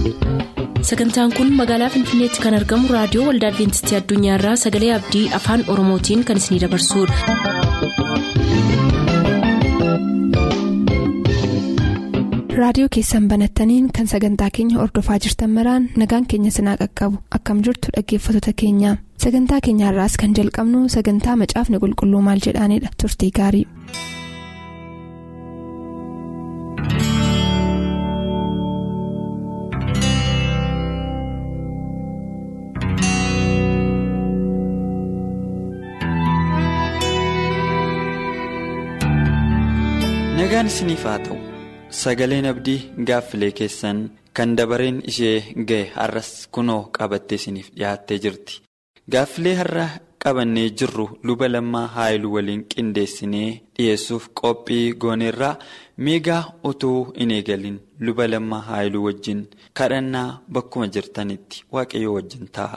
sagantaan kun magaalaa finfinneetti kan argamu raadiyoo waldaa adventistii addunyaarraa sagalee abdii afaan oromootiin kan isinidabarsudha. raadiyoo keessan banattaniin kan sagantaa keenya ordofaa jirtan maraan nagaan keenya sinaa qaqqabu akkam jirtu dhaggeeffattoota keenya sagantaa keenyaarraas kan jalqabnu sagantaa macaafni qulqulluu maal jedhaanidha turtii gaarii. nagaan isiniif haa ta'u sagaleen abdii gaaffilee keessan kan dabareen ishee ga'e har'as kunoo qabattee isiniif dhiyaattee jirti gaaffilee har'a qabannee jirru luba lammaa haayiluu waliin qindeessinee dhiyeessuuf qophii gooneerraa miigaa utuu hin eegalin luba lammaa haayiluu wajjin kadhannaa bakkuma jirtanitti waaqayyoo wajjin ta'a.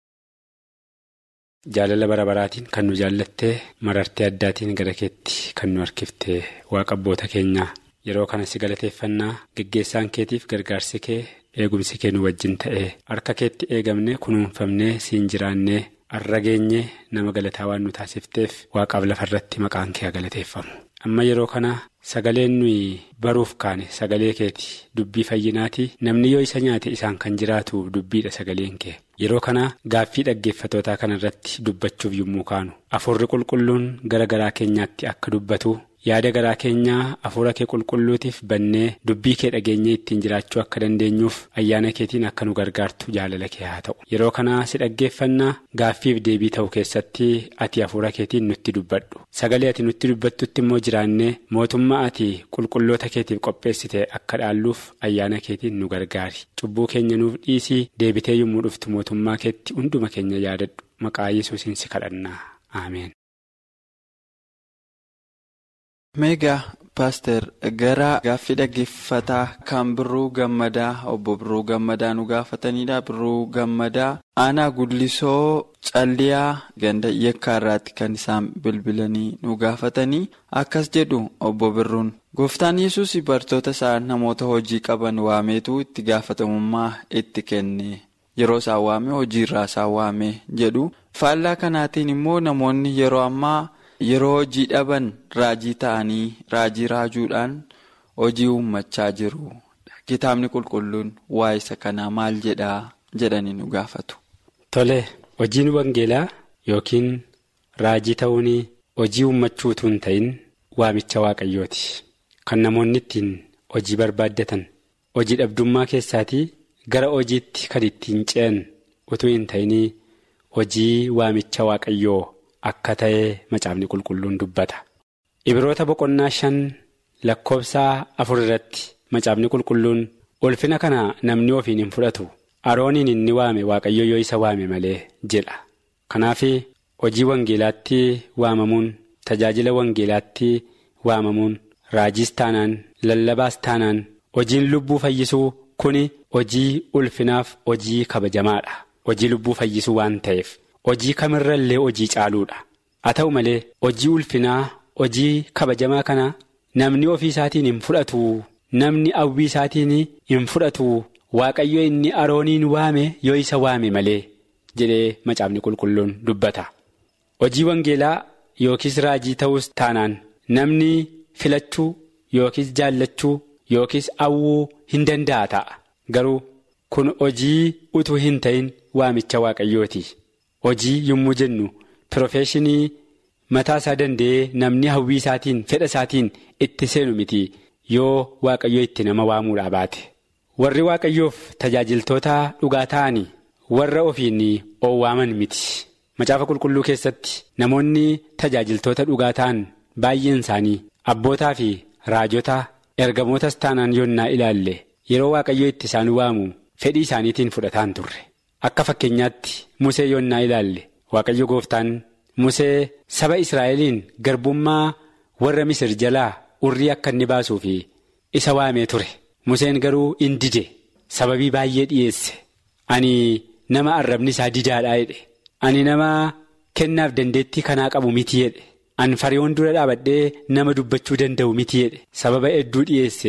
Jaalala bara baraatiin kan nu jaallattee marartee addaatiin gara keetti kan nu harkiftee waaqa abboota keenyaa yeroo kana si galateeffannaa geggeessaan keetiif gargaarsi kee eegumsi kee nu wajjin ta'ee harka keetti eegamne kunuunfamnee siin jiraannee har'a geenye nama galataa waan nu taasifteef waaqaaf lafarratti maqaan kee galateeffamu. Amma yeroo kana sagaleen nuyi baruuf kaane sagalee keeti dubbii fayyinaati namni yoo isa nyaate isaan kan jiraatu dubbiidha sagaleen kee. Yeroo kana gaaffii dhaggeeffatootaa kana irratti dubbachuuf yommuu kaanu afuurri qulqulluun gara garaa keenyaatti akka dubbatu yaada garaa keenyaa afuura kee qulqulluutiif bannee dubbii kee dhageenyee ittiin jiraachuu akka dandeenyuuf ayyaana keetiin akka nu gargaartu jaalala kee haa ta'u yeroo kana si dhaggeeffannaa gaaffiif deebii ta'u keessatti ati afuura keetiin nutti dubbadhu sagalee ati nutti dubbattutti immoo jiraannee mootummaa ati qulqulloota keetiif qopheessite akka dhaalluuf ayyaana keetiin nu gargaari cubbuu keenya nuuf dhiisii deebitee yommuu dhuftu mootummaa keetti hunduma keenya yaadadhu maqaa yesuusiin si kadhannaa ameen. meegaa paaster gara gaaffii dhaggeeffataa kan birruu gammadaa obbo birruu gammadaa nu gaafatanidha birruu gammadaa aanaa gullisoo calliyaa ganda yakkaarraatti kan isaan bilbilanii nu gaafatanii akkas jedhu obbo birruun gooftaan yesus bartoota isaa namoota hojii qaban waameetu itti gaafatamummaa itti kenne yeroo isaan waame hojiirraa isaan waame jedhu faallaa kanaatiin immoo namoonni yeroo ammaa. Yeroo hojii dhaban raajii ta'anii raajii raajuudhaan hojii uummachaa jiru. Kitaabni qulqulluun waa isa kanaa maal jedhaa jedhanii nu gaafatu. Tole hojiin wangeelaa yookiin raajii ta'uun hojii uummachuu utuu hin ta'in waamicha waaqayyooti. Kan namoonni ittiin hojii barbaaddatan hojii dhabdummaa keessaatii gara hojiitti kan ittiin ce'an utuu hin ta'in hojii waamicha waaqayyoo. Akka ta'ee macaafni qulqulluun dubbata. Ibiroota boqonnaa shan lakkoofsaa afur irratti macaafni qulqulluun ulfina kana namni ofiin hin fudhatu. Arooniin inni waame waaqayyo yoo isa waame malee jedha. Kanaaf hojii wangeelaatti waamamuun tajaajila wangeelaatti waamamuun raajiis taanaan lallabaas taanaan hojiin lubbuu fayyisuu kuni hojii ulfinaaf hojii kabajamaadha. Hojii lubbuu fayyisuu waan ta'eef. Hojii kamirra illee hojii caaluudha. Haa ta'u malee hojii ulfinaa hojii kabajamaa kana namni ofii isaatiin hin fudhatu namni hawwii isaatiin hin fudhatu waaqayyo inni arooniin waame yoo isa waame malee jedhee macaafni qulqulluun dubbata. Hojii wangeelaa yookiis raajii ta'us taanaan namni filachuu yookiis jaallachuu yookiis hawwuu hin danda'a ta'a. Garuu kun hojii utuu hin ta'in waamicha waaqayyooti. Hojii yommuu jennu pirofeeshinii mataa isaa danda'ee namni hawwii isaatiin fedha isaatiin itti seenu miti yoo waaqayyoo itti nama waamuudhaa baate. Warri waaqayyoof tajaajiltoota dhugaa ta'anii warra ofiin oowwaaman miti. Macaafa qulqulluu keessatti namoonni tajaajiltoota dhugaa ta'an baay'een isaanii abbootaa fi raajota ergamootas taanaan yoonnaa ilaalle yeroo waaqayyoo itti isaan waamu fedhii isaaniitiin fudhataan turre. Akka fakkeenyaatti Musee yoonnaa ilaalle Waaqayyo gooftaan Musee saba Israa'eliin garbummaa warra Misir jalaa urrii akka inni baasuu fi isa waamee ture. Museen garuu in dide sababii baay'ee dhiyeesse. Ani nama arrabni isaa didaadhaa jedhe. Ani nama kennaaf dandeettii kanaa qabu miti jedhe. Ani fariiwwan dura dhaabadhee nama dubbachuu danda'u miti jedhe. Sababa hedduu dhiyeesse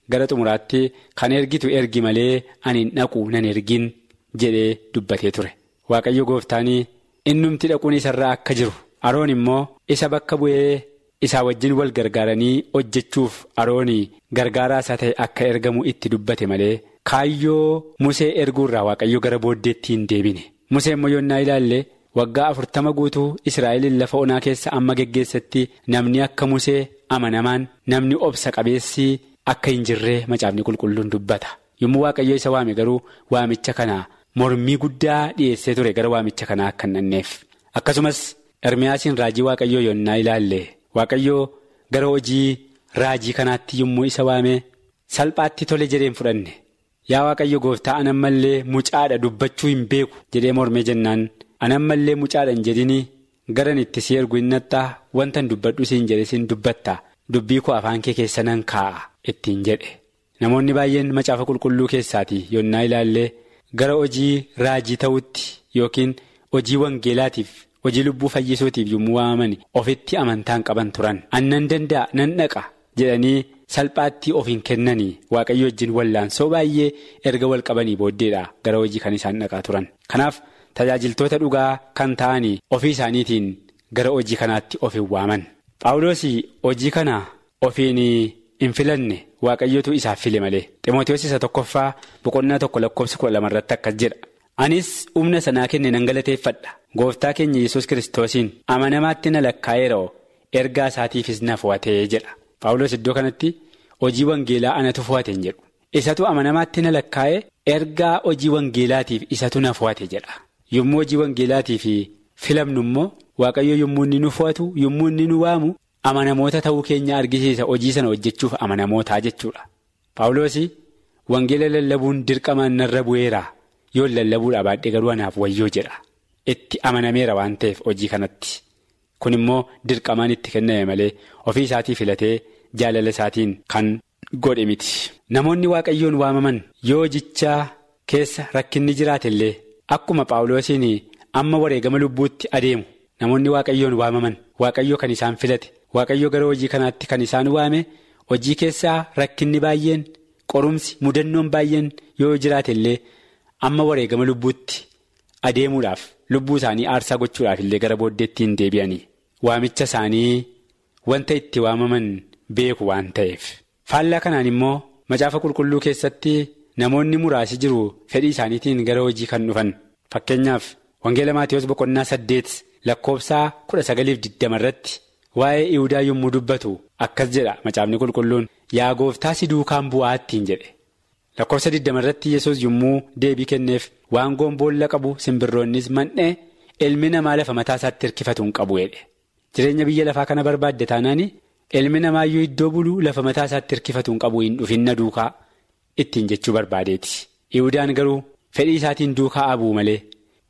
gara xumuraatti kan ergitu ergi malee ani hin dhaqu nan ergin jedhee dubbatee ture waaqayyo gooftaanii innumti dhaquun isarraa akka jiru aroon immoo isa bakka bu'ee isaa wajjin wal gargaaranii hojjechuuf aroonii gargaaraa isaa ta'e akka ergamu itti dubbate malee kaayyoo musee erguurraa waaqayyo gara booddeetti hin deebine musee immoo yoonnaa ilaalle waggaa afurtama guutuu israa'eliin lafa onaa keessa amma geggeessatti namni akka musee amanamaan namni obsa qabeessi akka hin jirree macaafni qulqulluun dubbata yommuu waaqayyo isa waame garuu waamicha kana mormii guddaa dhiyeessee ture gara waamicha kanaa akka hin dhanneef akkasumas ermiyaasiin raajii waaqayyoo yoonnaa ilaalle waaqayyoo gara hojii raajii kanaatti yommuu isa waame salphaatti tole jedheen fudhanne yaa waaqayyo gooftaa anammallee mucaadha dubbachuu hin beeku jedhee mormee jennaan anammallee mucaadha hin jedhini garan itti si ergu hin naxxaa wantan dubbadhu siin jedhe siin dubbatta dubbii koo afaan kee keessa nan kaa'a ittiin jedhe namoonni baay'een macaafa qulqulluu keessaati yoonnaa ilaallee gara hojii raajii ta'utti yookiin hojii wangeelaatiif hojii lubbuu fayyisuutiif yommuu waamaman ofitti amantaan qaban turan annan danda'a nan dhaqa jedhanii salphaatti of hin kennanii waaqayyo wajjin wallaansoo baay'ee erga wal qabanii booddeedha gara hojii kan isaan dhaqaa turan kanaaf tajaajiltoota dhugaa kan ta'anii ofii isaaniitiin gara hojii kanaatti of hin waaman paawuloos hojii kana ofiin hin filanne waaqayyotu isaaf file malee ximootiyoos isa tokkoffaa boqonnaa tokko lakkoofsa kudha lamarratti akkas jedha anis humna sanaa kenne nan galateeffadha gooftaa keenya yesus kiristoosiin amanamaatti na lakkaa'eeroo ergaa isaatiifis na fo'atee jedha paawuloos iddoo kanatti hojii wangeelaa anatu fo'ate hin jedhu isatu amanamaatti na lakkaa'e ergaa hojii wangeelaatiif isatu na fo'ate jedha yommuu hojii wangeelaatiif filamnu immoo waaqayyo yommuu inni nu fo'atu yommuu inni nu waamu amanamoota ta'uu keenya argisiisa hojii sana hojjechuuf amanamootaa jechuudha paawuloos wangeela lallabuun dirqamaan narra bu'eera yoo lallabuudha baadhee garuu anaaf wayyoo jedha itti amanameera waan ta'eef hojii kanatti kun immoo dirqamaan itti kenname malee ofii isaatii filatee jaalala isaatiin kan godhe miti namoonni waaqayyoon waamaman yoo hojichaa keessa rakkinni jiraate illee akkuma paawuloosiin amma wareegama lubbuutti adeemu namoonni waaqayyoon waamaman waaqayyo kan isaan filate waaqayyo gara hojii kanaatti kan isaan waame hojii keessaa rakkinni baay'een qorumsi mudannoon baay'een yoo jiraate illee amma wareegama lubbuutti adeemuudhaaf lubbuu isaanii aarsaa gochuudhaaf illee gara booddeetti hin deebi'anii waamicha isaanii wanta itti waamaman beeku waan ta'eef faallaa kanaan immoo macaafa qulqulluu keessatti namoonni muraasi jiru fedhii isaaniitiin gara hojii kan dhufan fakkeenyaaf wangeela maatiyoos boqonnaa saddeet lakkoofsaa kudha sagaliif digdama irratti waa'ee ihudaa yommuu dubbatu akkas jedha macaafni qulqulluun yaa gooftaa si duukaan bu'aattiin jedhe lakkoofsa digdama irratti yesus yommuu deebii kenneef waangoon boolla qabu simbirroonnis man'ee ilmi namaa lafa mataa isaatti hirkifatu hin qabu jedhe jireenya biyya lafaa kana barbaadde taanaan ilmi namaayyuu iddoo buluu lafa mataa isaatti hirkifatu hin qabu hin dhufinna duukaa ittiin jechuu barbaadeeti ihudaan garuu fedhii isaatiin duukaa abuu malee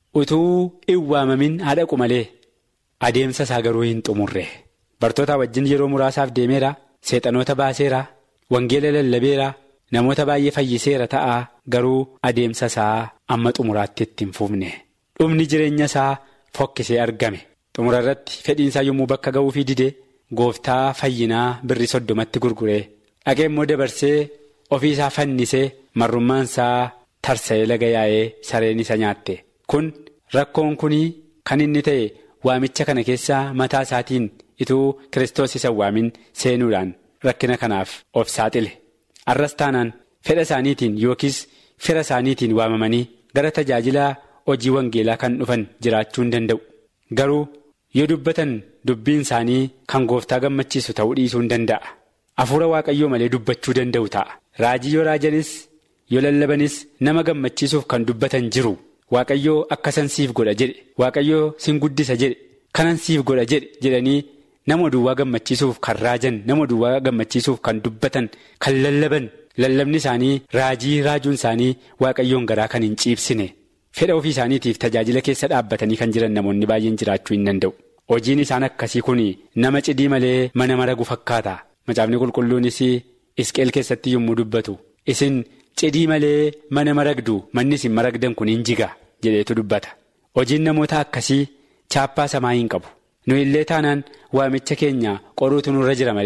utuu hin waamamin haadhaqu malee adeemsa isaa garuu hin xumurre bartoota wajjin yeroo muraasaaf deemeera seexanoota baaseera wangeela lallabeera namoota baay'ee fayyiseera ta'a garuu adeemsa isaa amma xumuraatti itti hin fufne dhumni jireenya isaa fokkisee argame xumura irratti fedhiinsaa yommuu bakka ga'uufii dide gooftaa fayyinaa birrii soddomatti gurguree dhaqee immoo dabarsee ofii isaa fannisee marrummaan isaa tarsa'ee laga yaa'ee sareen isa nyaatte kun rakkoon kunii kan inni ta'e waamicha kana keessaa mataa isaatiin ituu kiristoos isa waamin seenuudhaan rakkina kanaaf of saaxile arras taanaan fedha isaaniitiin yookiis fira isaaniitiin waamamanii gara tajaajilaa hojii wangeelaa kan dhufan jiraachuu hin danda'u garuu yoo dubbatan dubbiin isaanii kan gooftaa gammachiisu ta'uu dhiisuu hin danda'a hafuura waaqayyoo malee dubbachuu danda'u ta'a raajii yoo raajanis yoo lallabanis nama gammachiisuuf kan dubbatan jiru waaqayyoo akkasan siif godha jedhe waaqayyoo sin guddisa jedhe kanan siif godha jedhe jedhanii nama duwwaa gammachiisuuf kan raajan nama duwwaa gammachiisuuf kan dubbatan kan lallaban lallabni isaanii raajii raajuun isaanii waaqayyoon garaa kan hin ciibsine fedha ofii isaaniitiif tajaajila keessa dhaabbatanii kan jiran namoonni baay'een jiraachuu hin danda'u hojiin isaan akkasii kun nama cidii malee mana maragu fakkaata macaafni qulqulluunis isqeel keessatti yommuu dubbatu isin cidii malee mana maragdu manni isin maragdan kun hin jiga jedheetu dubbata hojiin namoota akkasii chaappaa samaa hin qabu nu illee taanaan waamicha keenya qoruutu nurra jira malee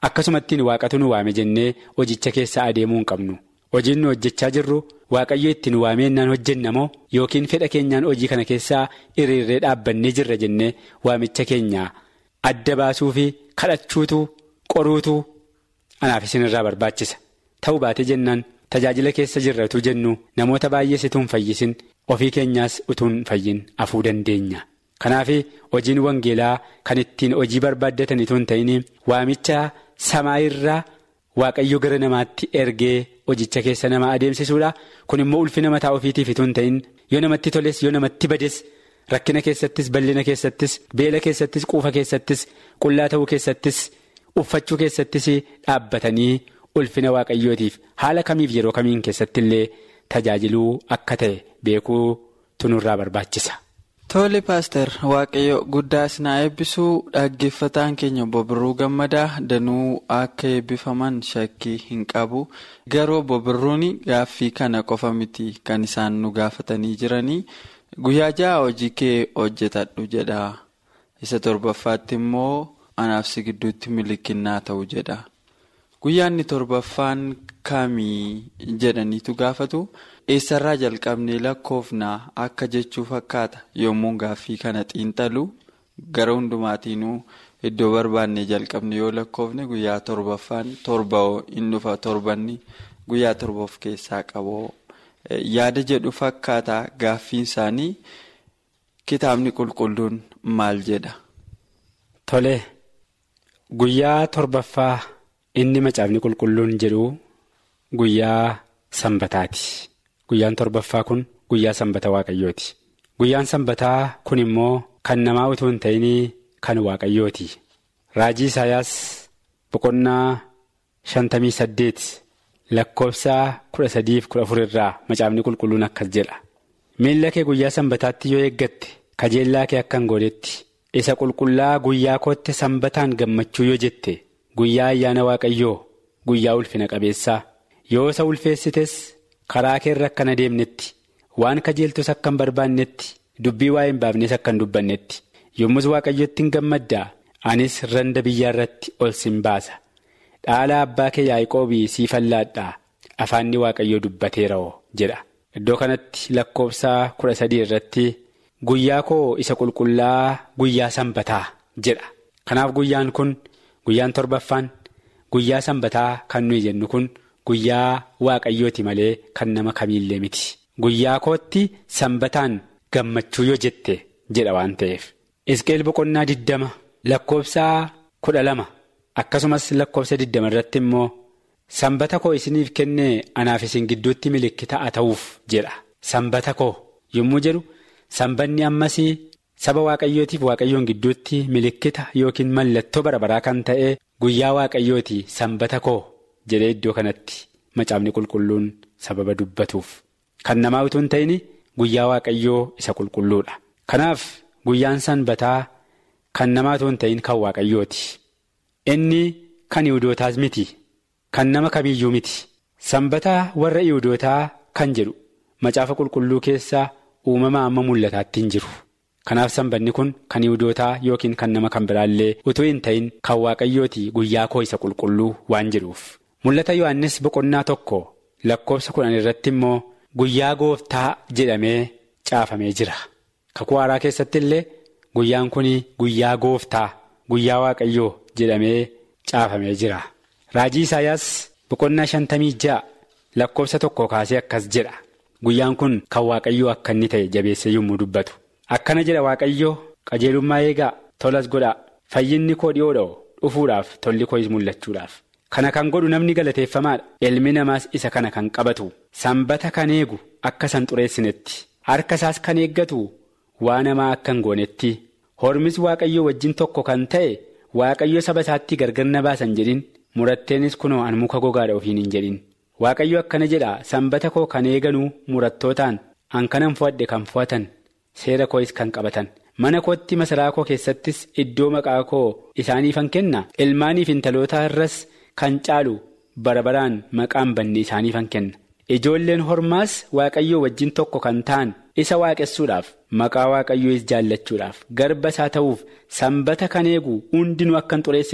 akkasumattiin waaqatu nu waame jennee hojicha keessa adeemuu hin qabnu. Hojiin nu hojjechaa jirru waaqayyo ittiin waameennaan hojjenna moo yookiin fedha keenyaan hojii kana keessaa hiriirree dhaabbannee jirra jennee waamicha keenya adda baasuu fi kadhachuutu qoruutu anaaf isinirraa barbaachisa. Ta'uu baate jennaan tajaajila keessa jirra utuu jennu namoota baay'ees utuu hin fayyisin ofii keenyaas utuu hin fayyin afuu dandeenya. Kanaaf hojiin wangeelaa kan ittiin hojii barbaaddatan utuu hin ta'in waamicha samaa irraa waaqayyo gara namaatti ergee hojicha keessa nama adeemsisuudha. Kun immoo ulfina mataa ofiitiif utuu hin ta'in yoo namatti toles yoo namatti bades rakkina keessattis bal'ina keessattis beela keessattis quufa keessattis qullaa ta'uu keessattis uffachuu keessattis dhaabbatanii ulfina waaqayyootiif haala kamiif yeroo kamiin keessatti illee tajaajiluu akka ta'e beekuu tunurraa barbaachisa. Tole paaster waaqayyo guddaa isinaa eebbisuu dhaggeeffataan keenya bobirruu gammadaa danuu akka eebbifaman shakkii hin qabu garuu bobirruun gaaffii kana qofa miti kan isaan nu gaafatanii jiranii guyyaa ja'a hojii kee hojjetadhu jedha isa torbaffaatti immoo anaaf si gidduutti milikinnaa ta'u jedha guyyaanni torbaffaan kamii jedhaniitu gaafatu. eessarraa jalqabnee lakkoofnaa akka jechuu fakkaata yommuu gaaffii kana xiinxalu gara hundumaatiinuu iddoo barbaannee jalqabne yoo lakkoofne guyyaa torbaffaan torba hin dhufa torbanni guyyaa torba of keessaa qabu yaada jedhu fakkaata gaaffiin isaanii kitaabni qulqulluun maal jedha. Tole guyyaa torbaffaa inni macaafni qulqulluun jedhu guyyaa sanbataati. Guyyaan torbaffaa kun guyyaa sanbata waaqayyooti. Guyyaan sanbataa kun immoo kan namaa utuu hin ta'in kan waaqayyooti. Raajii Isaayaas boqonnaa shantamii saddeet lakkoofsa kudha sadiif kudha afur irraa macaafni qulqulluun akkas jedha. Miilla kee guyyaa sanbataatti yoo eeggatte kajeellaa kee akka hin goonetti isa qulqullaa guyyaa kootte sanbataan gammachuu yoo jette guyyaa ayyaana waaqayyoo guyyaa ulfina qabeessaa yoo isa ulfeessites. karaa keerra akka hin adeemnetti waan kajeeltus akka hin barbaannetti dubbii waa hin baafnes akka hin dubbannetti yommus waaqayyotti hin gammaddaa anis randa biyyaa irratti ol sin baasa dhaala abbaa kee yaaqoobii sii fallaadhaa afaanni waaqayyoo dubbateera'oo jedha iddoo kanatti lakkoofsa kudha sadii irratti guyyaa koo isa qulqullaa guyyaa sanbataa jedha kanaaf guyyaan kun guyyaan torbaffaan guyyaa sanbataa kan nuyi jennu kun. Guyyaa waaqayyooti malee kan nama kamiillee miti. Guyyaa kootti sanbataan gammachuu yoo jette jedha waan ta'eef. Isqeel boqonnaa diddama lakkoofsa kudha lama akkasumas lakkoofsa diddama irratti immoo sanbata koo isiniif kennee anaaf isin gidduutti milikkita haa ta'uuf jedha. Sanbata koo yommuu jedhu sanbanni ammas saba waaqayyootiif waaqayyoon gidduutti milikkita yookiin mallattoo bara baraa kan ta'e guyyaa waaqayyooti sanbata koo. jedhee iddoo kanatti macaafni qulqulluun sababa dubbatuuf kan namaa utuu hin ta'in guyyaa waaqayyoo isa qulqulluudha. Kanaaf guyyaan sanbataa kan namaa utuu hin ta'in kan waaqayyooti. Inni kan Yihuudootaas miti kan nama kamiyyuu miti. Sanbataa warra Yihuudootaa kan jedhu macaafa qulqulluu keessaa uumama amma mul'ataatti hin jiru. Kanaaf sanbanni kun kan Yihuudootaa yookiin kan nama kan biraallee utuu hin ta'in kan waaqayyooti guyyaa koo isa qulqulluu waan jedhuuf. Mul'ata Yohaannis boqonnaa tokko lakkoofsa kudhan irratti immoo guyyaa gooftaa jedhamee caafamee jira. Kakuu haaraa keessatti illee guyyaan kun guyyaa gooftaa guyyaa waaqayyoo jedhamee caafamee jira. Raajii Isaayaas boqonnaa shantamii ja'a lakkoofsa tokko kaasee akkas jedha. Guyyaan kun kan waaqayyoo akka inni ta'e jabeessee yommuu dubbatu. Akkana jedha waaqayyoo qajeelummaa eegaa tolas godhaa fayyinni koo dhiyoodha dhufuudhaaf tolli koo mul'achuudhaaf. Kana kan godhu namni galateeffamaadha. Ilmi namaas isa kana kan qabatu. Sanbata kan eegu akka san xureessinetti. Harka isaas kan eeggatu waa namaa akka hin goonetti. Hormis waaqayyoo wajjin tokko kan ta'e waaqayyo saba isaatti gargar na baasan jedhin muratteenis kunoo an muka gogaadha ofiin hin jedhin. Waaqayyo akkana jedha sanbata koo kan eeganuu murattootaan an kanan fo'adhe kan fo'atan seera koo'is kan qabatan. Mana kootti masaraa koo keessattis iddoo maqaa koo isaaniifan kenna. Ilmaaniif intaloota irras. Kan caalu bara baraan maqaan banne isaaniifan kenna. Ijoolleen hormaas waaqayyoo wajjin tokko kan ta'an isa waaqessuudhaaf maqaa waaqayyoo is jaallachuudhaaf garba isaa ta'uuf sanbata kan eegu hundinuu akka hin xureessinetti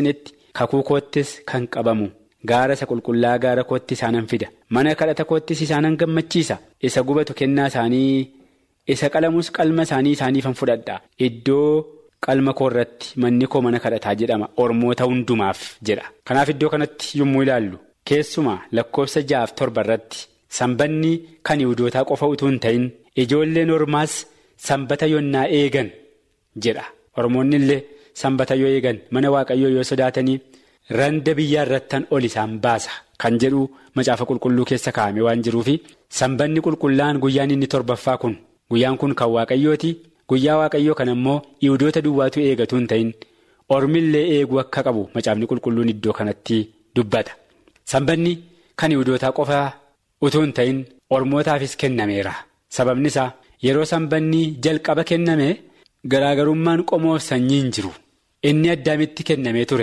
kakuu koottis kan qabamu gaara isa qulqullaa gaara kootti isaanan fida mana kadhata koottis isaanan gammachiisa isa gubatu kennaa isaanii isa qalamus qalma isaanii isaaniifan fudhadha iddoo qalma koo irratti manni koo mana kadhataa jedhama ormoota hundumaaf jedha kanaaf iddoo kanatti yommuu ilaallu keessumaa lakkoofsa ja'aaf torba irratti sanbanni kan yiwudootaa qofa utuu hin ta'in ijoolleen ormaas sanbata yonnaa eegan jedha ormoonni illee sanbata yoo eegan mana waaqayyoo yoo sodaatanii randa biyyaa irrattan ol isaan baasa kan jedhu macaafa qulqulluu keessa kaa'ame waan jiruufi sanbanni qulqullaa'an guyyaan inni torbaffaa kun guyyaan kun kan waaqayyooti guyyaa waaqayyoo kan ammoo yiwudoota duwwaatu eegatu hin ta'in ormillee eeguu akka qabu macaafni qulqulluun iddoo kanatti dubbata sanbanni kan yiwudootaa qofa utuu hin ta'in ormootaafis kennameera sababni isaa yeroo sanbanni jalqaba kenname garaagarummaan qomoo sanyii hin jiru inni addaamitti kennamee ture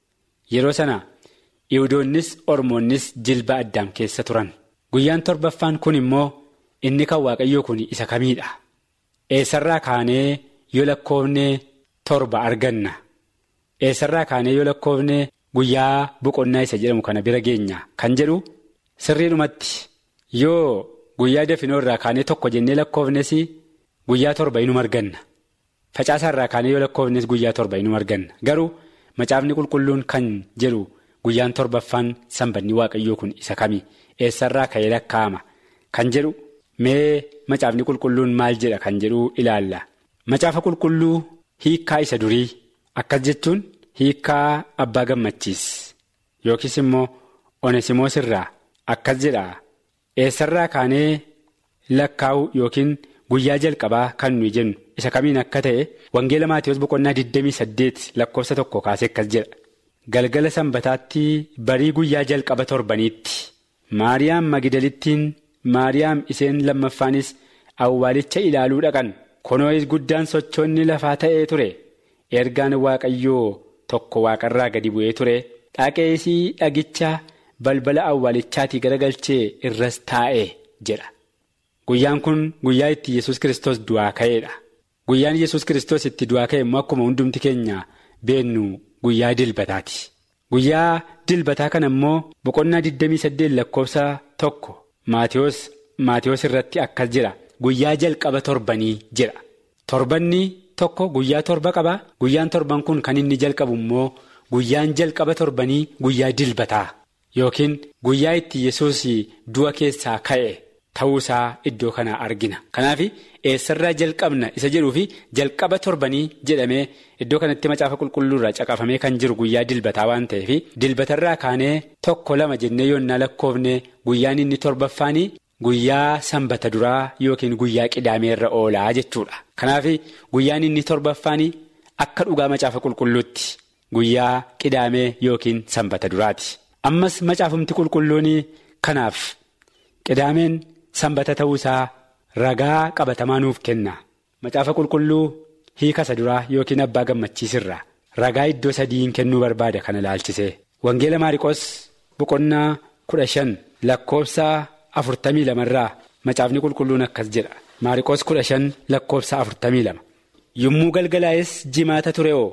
yeroo sana yiwudoonnis ormoonnis jilba addaam keessa turan guyyaan torbaffaan kun immoo inni kan waaqayyoo kun isa kamiidha eessarraa kaanee yoo lakkoofnee torba arganna eessarraa kaanee yoo lakkoofnee guyyaa boqonnaa isa jedhamu kana bira geenya kan jedhu sirriidhumatti yoo guyyaa dafinoo irraa kaanee tokko jennee lakkoofnes guyyaa torba inuma arganna facaasaa irraa kaanee yoo lakkoofnes guyyaa torba inuma arganna garuu macaafni qulqulluun kan jedhu guyyaan torbaffaan sanbanni waaqayyoo kun isa kami eessarraa ka'ee lakkaa'ama kan jedhu mee macaafni qulqulluun maal jedha kan jedhu ilaalla macaafa qulqulluu hiikkaa isa durii akkas jechuun hiikkaa abbaa gammachiis yookiis immoo onesimoos irraa akkas jedha eessarraa kaanee lakkaa'u yookiin guyyaa jalqabaa kan nuyi jennu isa kamiin akka ta'e wangeela maatiyoos boqonnaa 28 lakkoofsa tokko kaasee akkas jedha galgala sanbataatti barii guyyaa jalqaba torbaniitti maariyaam magidalittiin maariyaam isheen lammaffaanis awwaalicha ilaaluu dhaqan kunoos guddaan sochoonni lafaa ta'ee ture ergaan waaqayyoo tokko waaqarraa gadi bu'ee ture dhaqeesii dhagicha balbala awwaalichaatii garagalchee irras taa'e jedha. Guyyaan kun guyyaa itti yesus kristos du'aa ka'eedha. Guyyaan yesus kristos itti du'aa ka'e immoo akkuma hundumti keenya beennu guyyaa dilbataati. Guyyaa dilbataa kana immoo boqonnaa 28 lakkoofsa tokko Maatiyoos irratti akkas jedha. Guyyaa jalqaba torbanii jedha. Torbanni tokko guyyaa torba qaba. Guyyaan torban kun kan inni jalqabu immoo guyyaan jalqaba torbanii guyyaa dilbataa yookiin guyyaa itti yesus du'a keessaa ka'e. Ta'uusaa iddoo kanaa argina. Kanaaf eessarraa jalqabna isa jedhuu fi jalqaba torbanii jedhamee iddoo kanatti macaafa qulqulluurraa caqafamee kan jiru guyyaa dilbataa waan ta'eef dilbatarraa kaanee tokko lama jennee yoonnaa lakkoofne guyyaan inni torbaffaanii guyyaa sanbata duraa yookiin guyyaa qidaameerra oolaa jechuudha. Kanaaf guyyaan inni torbaffaanii akka dhugaa macaafa qulqulluutti guyyaa qidaamee yookiin sanbata duraati. Ammas macaafumti qulqulluun kanaaf qidaameen. Sanbata ta'uusaa ragaa qabatamaa nuuf kenna. Macaafa qulqulluu hiika isa duraa yookiin abbaa gammachiisirraa ragaa iddoo sadiin kennuu barbaada kana ilaalchisee. Wangeela Maariqos boqonnaa kudha shan lakkoofsa afurtamii lamarraa macaafni qulqulluun akkas jedha. Maariqos kudha shan lakkoofsa afurtamii lama. Yommuu galgalaa'es jimaata ture oo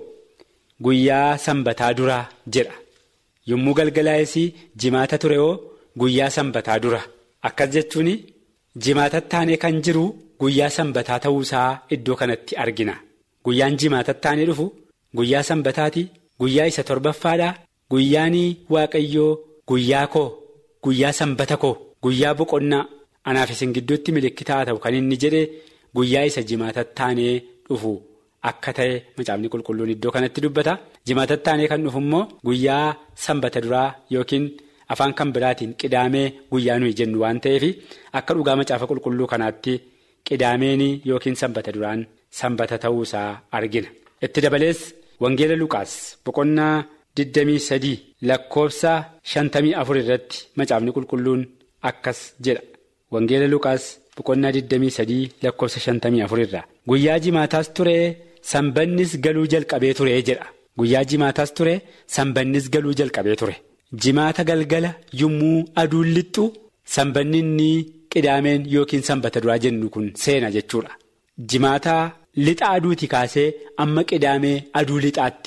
guyyaa sanbataa duraa jedha. Yommuu galgalaa'es jimaata ture oo guyyaa sanbataa dura. Akkas jechuun jimaatattaanee kan jiru guyyaa sanbataa ta'uusaa iddoo kanatti argina. Guyyaan jimaatattaanee dhufu guyyaa sanbataati. Guyyaa isa torbaffaadha. Guyyaan waaqayyoo guyyaa koo guyyaa sanbata koo guyyaa boqonnaa anaaf isin gidduutti milikitaa ta'u kan inni jedhe guyyaa isa jimaatattaanee dhufu akka ta'e macaafni qulqulluun iddoo kanatti dubbata. Jimaatattaanee kan dhufu immoo guyyaa sanbata duraa yookiin. Afaan kan biraatiin qidaamee guyyaa nuyi jennu waan ta'eef akka dhugaa macaafa qulqulluu kanaatti qidaameen yookiin sanbata duraan sanbata ta'uusaa argina. Itti dabalees Wangeela Luqaas boqonnaa 23 lakkoofsa 54 irratti macaafni qulqulluun akkas jedha. Wangeela Luqaas boqonnaa 23 lakkoofsa 54 irraa. Guyyaa jimaataas ture sanbannis galuu jalqabee ture jedha. Guyyaa jimaataas ture sanbannis galuu jalqabee ture. Jimaata galgala yommuu aduun lixxu sanbanni inni qidaameen yookiin sanbata duraa jennu kun seena jechuudha. Jimaata lixa aduuti kaasee amma qidaamee aduu lixaatti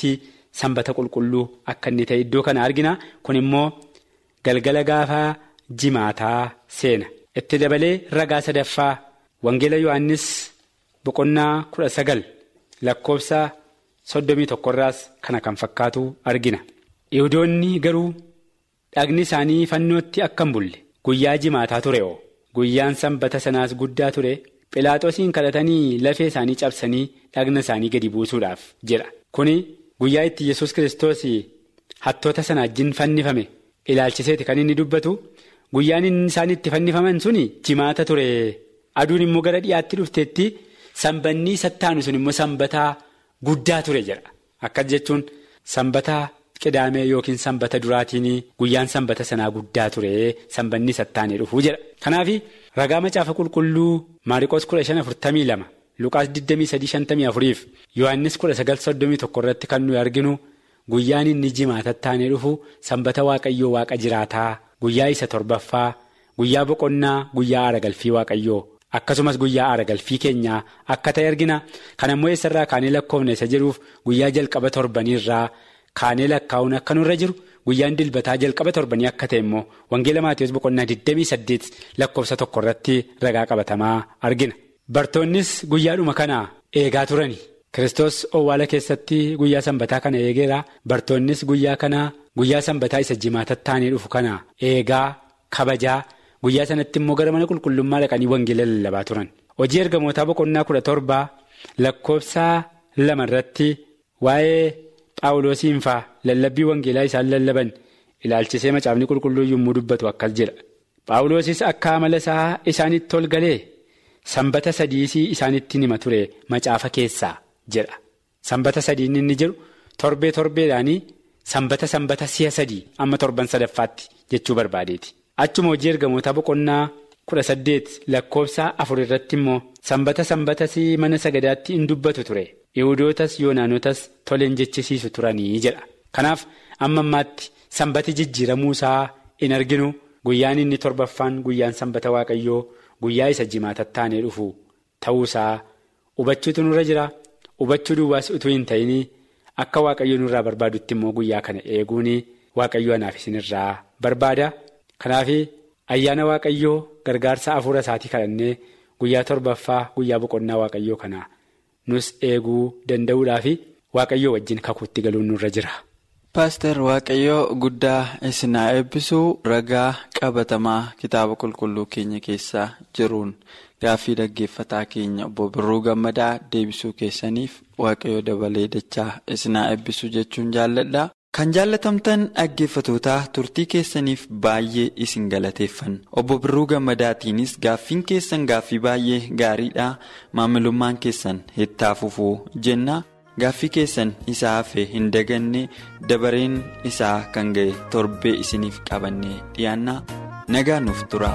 sanbata qulqulluu akka inni ta'e iddoo kana argina kun immoo galgala gaafaa jimaataa seena itti dabalee ragaa sadaffaa wangeela yohannis boqonnaa kudha sagal lakkoofsa soddomii tokkorraas kana kan fakkaatu argina yihudoonni garuu dhagni isaanii fannootti akka hin bulle guyyaa jimaataa ture oo guyyaan sanbata sanaas guddaa ture philaaxoosiin kadhatanii lafee isaanii cabsanii dhagna isaanii gadi buusuudhaaf jedha kuni guyyaa itti yesus kiristoos hattoota sana wajjin fannifame ilaalchiseeti kan inni dubbatu guyyaan isaan itti fannifaman suni jimaata ture aduun immoo gara dhiyaatti dhufteetti sanbanni sattaanu sun immoo sanbataa guddaa ture jedha akkas jechuun sanbataa qidaamee yookiin sanbata duraatiin guyyaan sanbata sanaa guddaa ture sanbanni sattaanee dhufuu jedha kanaaf ragaa macaafa qulqulluu maariqoos kudha shan afurtamii lama luqaas digdamii sadii shantamii afuriif yohannis kudha sagal soddomii tokko irratti kan nuyi arginu guyyaan inni jimaatattaanee dhufu sanbata waaqayyoo waaqa jiraataa guyyaa isa torbaffaa guyyaa boqonnaa guyyaa aaragalfii waaqayyoo akkasumas guyyaa aaragalfii keenyaa akka ta'e argina kan ammoo eessarraa kaanee lakkoofne isa jedhuuf guyyaa jalqaba torbaniirraa kaanee lakkaa'uun akka nurra jiru guyyaan dilbataa jalqaba torbanii akka ta'e immoo wangeela maatiyoos boqonnaa 28 lakkoofsa tokko irratti ragaa qabatamaa argina. Bartoonnis guyyaadhuma kana eegaa turani Kiristoos owwaala keessatti guyyaa sanbataa kana eegeera bartoonnis guyyaa kana guyyaa sanbataa isa jimaatattaanii dhufu kana eegaa kabajaa guyyaa sanatti immoo gara mana qulqullummaa dhaqanii wangeela lallabaa turan. Hojii ergamootaa boqonnaa kudha torbaa lakkoofsa lama irratti waa'ee Phaawulosiin faa lallabbii wangeelaa isaan lallaban ilaalchisee macaafni qulqulluu yommuu dubbatu akkas jedha. Phaawulosis akka amala isaa isaanitti ol galee. Sanbata sadiisii isaanitti nima ture macaafa keessaa jedha. Sanbata sadiin inni jedhu torbee torbeedhaanii sanbata sanbata si'a sadii amma torban sadaffaatti jechuu barbaadeeti. Achuma hojii ergamoota boqonnaa kudha saddeet lakkoofsa afur irratti immoo sanbata sanbatas mana sagadaatti in dubbatu ture. Yihudootas yoonaanotas toleen jechisiisu turanii jedha. Kanaaf amma ammaatti sanbati jijjiiramuu isaa in arginu guyyaan inni torbaffaan guyyaan sanbata waaqayyoo. Guyyaa isa jimaatattaanee dhufu ta'uusaa hubachuutu nurra jira hubachuu duwwaas utuu hin ta'in akka waaqayyo nurraa barbaadutti immoo guyyaa kana eeguun waaqayyo anaaf isinirraa barbaada. Kanaaf ayyaana waaqayyoo gargaarsa hafuura isaatii kadhannee guyyaa torbaffaa guyyaa boqonnaa waaqayyoo kana nus eeguu danda'uudhaaf waaqayyoo wajjin kakuutti galuun nurra jira. Paaster Waaqayyoo guddaa isinaa eebbisuu ragaa qabatamaa kitaaba qulqulluu keenya keessaa jiruun gaaffii dhaggeeffataa keenya obbo Birruu Gammadaa deebisuu keessaniif Waaqayyoo dabalee dachaa isinaa eebbisuu jechuun jaalladha. Kan jaallatamtan dhaggeeffatootaa turtii keessaniif baay'ee isin galateeffanna. Obbo Birruu Gammadaatiinis gaaffiin keessan gaaffii baay'ee gaariidha. Maamilummaan keessan hittaa fufuu jenna. Gaaffii keessan isaa hafe hin daganne dabareen isaa kan ga'e torbee isiniif qabannee dhiyaanna nagaa nuuf tura.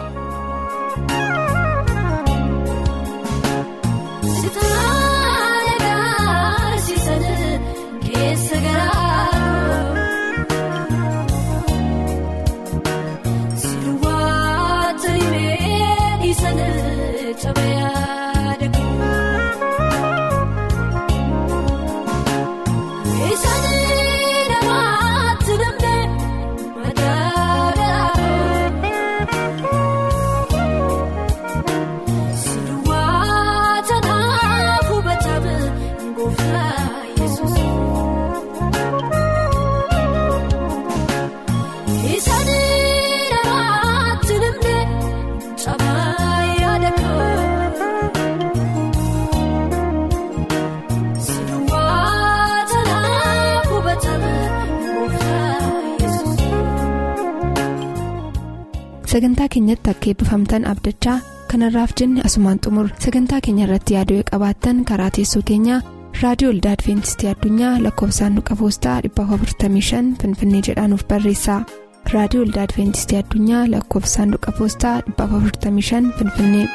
sagantaa keenyatti akka eebbifamtan abdachaa kanarraaf jenne asumaan xumur sagantaa keenya irratti yaaduu qabaattan karaa teessoo keenyaa raadiyoo olda adventistii addunyaa lakkoofsaanduqa poostaa 455 finfinnee jedhaanuf barreessa raadiyoo olda adventistii addunyaa lakkoofsaanduqa poostaa 455 finfinnee.